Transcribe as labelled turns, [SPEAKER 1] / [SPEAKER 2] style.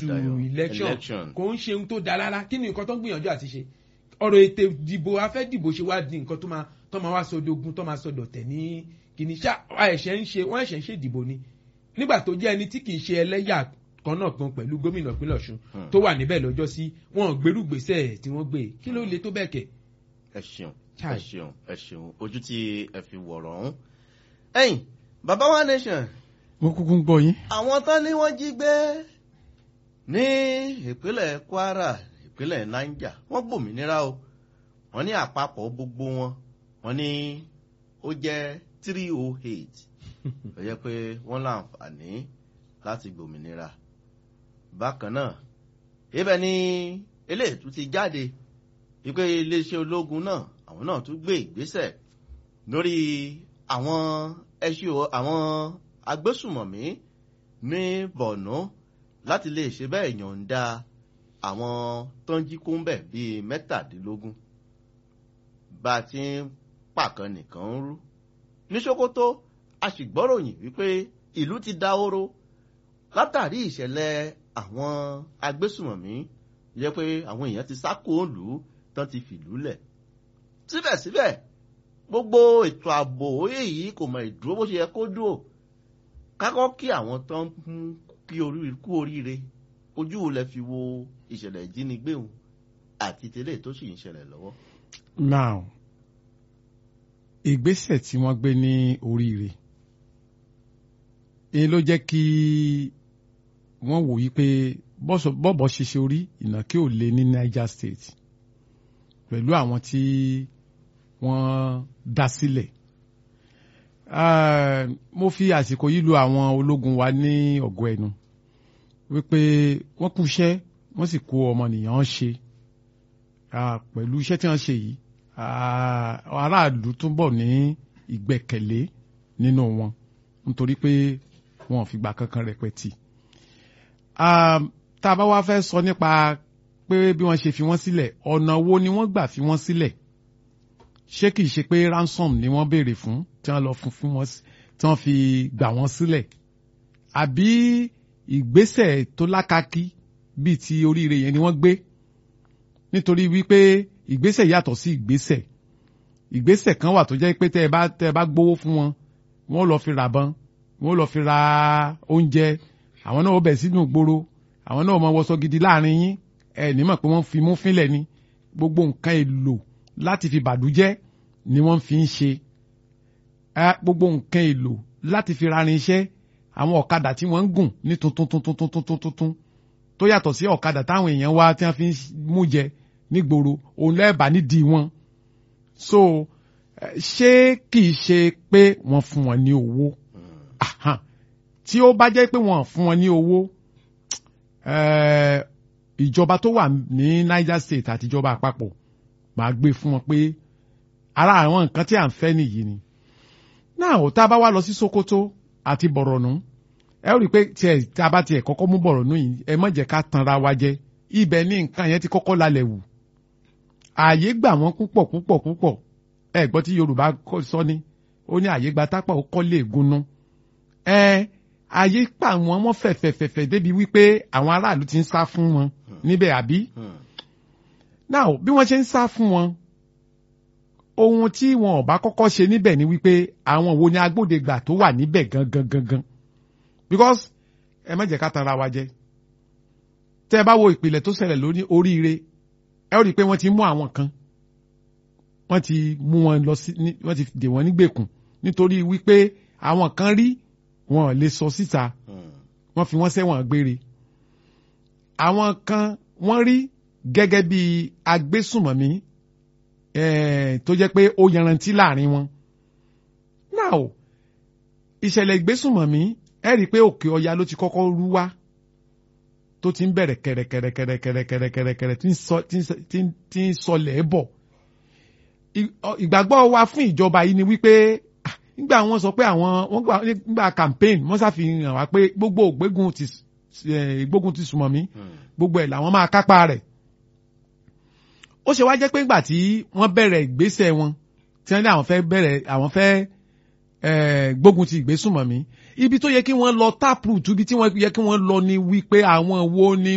[SPEAKER 1] Dayọ̀,
[SPEAKER 2] election
[SPEAKER 1] election.
[SPEAKER 2] kò ń ṣe ohun tó da rárá kí ni nǹkan tó ń gbìyànjú àti ṣe ọ̀rọ̀ ètò ìdìbò afẹ́dìbò ṣe wá di nǹkan tó máa tó máa wá sọdọ̀gún tó máa sọdọ̀tẹ̀ ní kìíní ṣá ẹ̀ṣẹ̀ ń ṣe wọ́n ẹ̀ṣẹ̀ ń ṣe ìdìbò ni nígbà tó jẹ́ ẹni tí kì í ṣe ẹlẹ́yà kan náà kan pẹ̀lú gómìnà ìpínlẹ̀ Ọ̀ṣun
[SPEAKER 1] Hmm.
[SPEAKER 2] tó wà níbẹ̀ lọ́jọ́ sí wọn ò gbèrú gbèsè tí wọ́n gbé kí ló le tó bẹ́ẹ̀ kẹ̀.
[SPEAKER 1] ẹ ṣeun ẹ
[SPEAKER 2] Chai.
[SPEAKER 1] ṣeun ẹ ṣeun ojú tí ẹ fi wọ̀rọ̀ ọ̀hún. ẹ̀yin baba wa nation
[SPEAKER 3] mo kúkú ń gbọ́ yín.
[SPEAKER 1] àwọn tán ni wọ́n jí gbé ní ìpínlẹ̀ Kwara ìpínlẹ̀ Niger wọ́n gbòmìnira o wọ́n ní àpapọ̀ gbogbo wọn wọ́n ní ó jẹ́ three oh eight ó jẹ́ pé wọ́n láǹfààní láti gbòmìnira bákan náà ibẹ̀ ni eléyìí tún ti jáde wípé iléeṣẹ́ ológun náà àwọn náà tún gbé ìgbésẹ̀ lórí àwọn ẹṣin o- àwọn agbésùmọ̀mí ní Borno láti lè ṣe bẹ́ẹ̀ yọ̀ǹda àwọn tó ń jí kúńbẹ̀ bíi mẹ́tàdínlógún bá a ti ń pàkan nìkan ń rú ní Sokoto a sì gbọ́ròyìn wípé ìlú ti dahoro látàrí ìṣẹ̀lẹ̀ àwọn agbésùmọ̀mí yẹ pé àwọn èèyàn ti sá kúrò lù ú tán ti fìlú lẹ̀ síbẹ̀síbẹ̀ gbogbo ètò ààbò èyí kò mọ ìdúró bó ṣe yẹ kó dúró kákọ́ kí àwọn tó ń mú kí orí kú oríire ojú wo lẹ fi wo ìṣẹ̀lẹ̀ ìjínigbé òun àti tẹ́lẹ̀ tó sì ń ṣẹlẹ̀ lọ́wọ́.
[SPEAKER 3] now ìgbésẹ̀ tí wọ́n gbé ní oríire èyí ló jẹ́ kí wọ́n wò yí pé bọ́sọ̀- bọ́bọ̀ ṣiṣẹ́ orí ìnàkí ò lé ní Niger State pẹ̀lú àwọn tí wọ́n dá sílẹ̀ Ah, mo fi àsìkò yìí lu àwọn ológun wa ní ọ̀gọ́ ẹnu wípé wọ́n kú iṣẹ́ wọ́n sì kó ọmọnìyàn ṣe Ah, pẹ̀lú iṣẹ́ tí wọ́n ṣe yìí ah, aráàlú túbọ̀ ní ìgbẹ́kẹ̀lé nínú wọn nítorí pé wọn ò fìgbà kankan rẹpẹtì. Ah, tá a bá wá fẹ́ sọ nípa pé bí wọ́n ṣe fi wọ́n sílẹ̀ ọ̀nà wo ni wọ́n gbà fi wọ́n sílẹ̀ ṣé kìí ṣe pé ransom ni wọ́n béèrè fún tí wọ́n lọ fún fún wọn sí- tí wọ́n fi gbà wọ́n sílẹ̀ àbí ìgbésẹ̀ tó lákàkí bíi ti oríire yẹn ni wọ́n gbé nítorí wípé ìgbésẹ̀ yàtọ̀ sí ìgbésẹ̀ ìgbésẹ̀ kan wà tó jẹ́ pé tẹ́ ẹ bá tẹ́ ẹ bá gbowó fún wọn wọ́n lọ fi ràbọn wọ́n lọ fi ra oúnjẹ àwọn náà ó bẹ̀ sínú ìgboro àwọn náà mọ wọṣọ gidi láàrin yín ẹ ní mọ̀ pé wọ́n fi mú fínlẹ̀ ni gbogbo nǹkan èlò láti fi bàdújẹ́ ni wọ́n fi ń ṣe ẹ gbogbo nǹkan èlò láti fi rarin iṣẹ́ àwọn ọ̀kadà tí wọ́n ń gùn ní tuntun tuntun tuntun tuntun tuntun tó yàtọ̀ sí ọ̀kadà táwọn èèyàn wá tí wọ́n fi ń mú jẹ nígboro òun lẹ́ẹ̀bà nídìí wọn. so eh, ṣé kìí ṣe pé wọ́n fún wọn ní owó Aha. tí ó bá jẹ́ pé wọ́n fún wọn ní owó eh, ìjọba tó wà ní Niger State àti ìjọba àpapọ̀ máa gbé fún wọn pé ara àwọn nǹkan tí à ń fẹ́ nìyí ni. náà ò tá a bá wá lọ sí Sokoto àti Bọ̀rọ̀nù ẹ ó rí i pé tiẹ̀ tá a bá tiẹ̀ kọ́kọ́ mú Bọ̀rọ̀nù yìí ẹ má jẹ́ ká tanra wa jẹ ibẹ̀ ní nǹkan yẹn ti kọ́kọ́ lálẹ́ wù ààyè gbà wọ́n púpọ̀ púpọ̀ púpọ̀ ẹ gbọ́ tí Yorùbá kọ́- sọ ni ó ní ààyè gba tápà ó kọ́ lè gúnná ẹ ààyè pa wọn wọ́n fẹ̀fẹ̀fẹ̀fẹ̀ débi wípé àwọn aráàlú ti ń sá fún wọn níbẹ̀ àbí
[SPEAKER 1] Hmm.
[SPEAKER 3] now bí wọ́n ṣe ń sá fún wọn ohun tí wọn ò bá kọ́kọ́ ṣe níbẹ̀ ni wípé àwọn wo ni agbódegbà tó wà níbẹ̀ gangan gangan because ẹ má jẹ́ ká tanra wa jẹ tẹ́ ẹ bá wo ìpìlẹ̀ tó ṣẹlẹ̀ lórí oríire ẹ ó rí i pé wọ́n ti mú àwọn kan wọ́n ti mú wọn lọ sí ní- wọ́n ti dè wọ́n nígbèkùn nítorí wípé àwọn kan rí wọn ò lè sọ síta
[SPEAKER 1] Hmm.
[SPEAKER 3] wọ́n fi wọ́n sẹ́wọ̀n gbére. àwọn kan wọ́n rí gẹ́gẹ́ bí agbésùmọ̀mí eh, tó jẹ́ pé ó yanrantí láàrin wọn. now ìṣẹ̀lẹ̀ ìgbésùmọ̀mí ẹ rí i pé òkè ọya ló ti kọ́kọ́ rú wá tó ti ń bẹ̀rẹ̀ kẹ̀rẹ̀kẹ̀rẹ̀kẹ̀rẹ̀kẹ̀rẹ̀kẹ̀rẹ̀ tí ń sọ- tí ń sọ- tí ń- tí ń sọlẹ̀ bọ̀. Ì- ọ- ìgbàgbọ́ wa fún ìjọba yìí ni wípé ah, nígbà wọ́n sọ pé àwọn wọ́n gbà nígbà campaign wọ́n ṣàfihàn wá pé gbogbo ògbégun ti s- eh, ìgbógun ti sùmọ̀ mí
[SPEAKER 1] Hmm.
[SPEAKER 3] gbogbo ẹ̀ làwọn máa kápá rẹ̀. ó ṣe wá jẹ́ pé nígbà tí wọ́n bẹ̀rẹ̀ ìgbésẹ̀ wọn tí wọ́n ní àwọn fẹ́ bẹ̀rẹ̀ àwọn fẹ́ eh, gbógun ti ìgbésùmọ̀ mí ibi tó yẹ kí wọ́n lọ taproot ibi tí wọ́n yẹ kí wọ́n lọ ni wípé àwọn wo ni